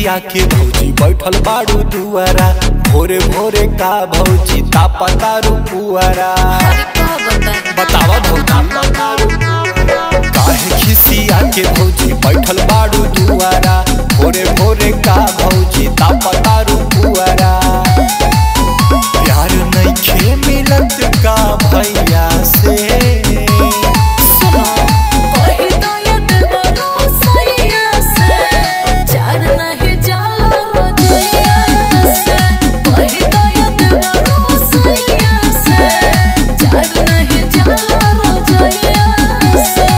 खिसिया के भौजी बैठल बाड़ू दुआरा भोरे भोरे का भौजी तापा तारू पुआरा अरे का बताई बतावा भौजी काहे खिसिया के भौजी बैठल बाड़ू दुआरा भोरे भोरे का भौजी तापा तारू पुआरा प्यार नइखे मिलत का भैया से सुनो कोई तो याद बनो सैया से चार नहीं जाला रोजैया से कोई तो याद बनो सैया से चार नहीं जाला रोजैया से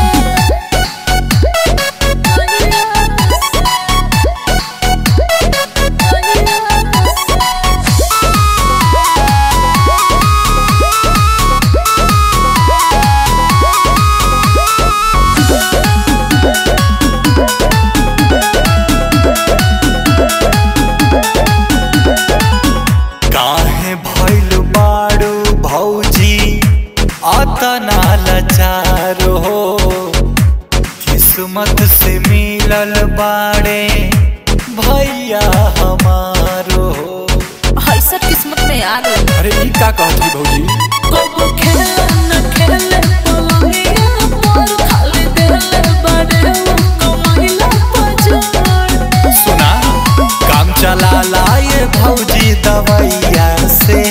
काहे भइल बाड़ू भौजी अतना लाचार हो किस्मत से मिलल बाड़े भैया हमारो हो ऐसा किस्मत में आ गई अरे ई का कहती भौजी कबो खेले न खेले पलंगिया पर खाली देले बड़े कमाइला पजर सुना काम चला लाए भौजी दवैया से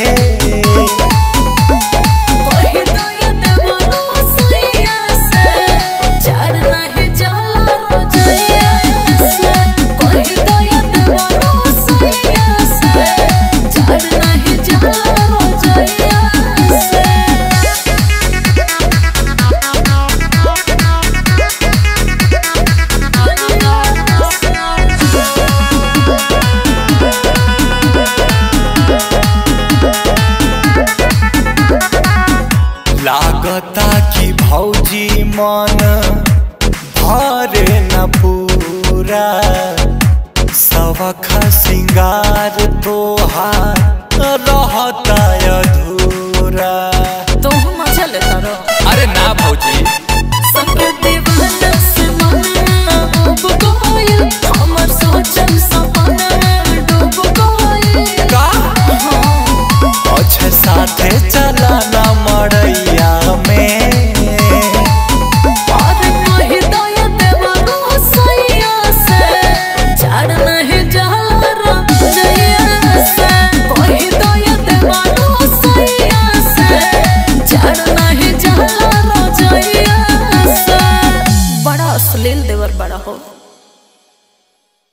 कोई तो याद बनो सैया से चार नहीं जाला रोजैया से कोई तो याद बनो सैया से चार नहीं जाला रोजैया से लागता कि भौजी मन भरे न पूरा सबख सिंगार तोहार रहता अधूरा तो मजा लेता रहो अरे ना भौजी संगे दीवाना से मन डूब गइल हमर सोचल सपना डूब गइल का अच्छे साथे चला न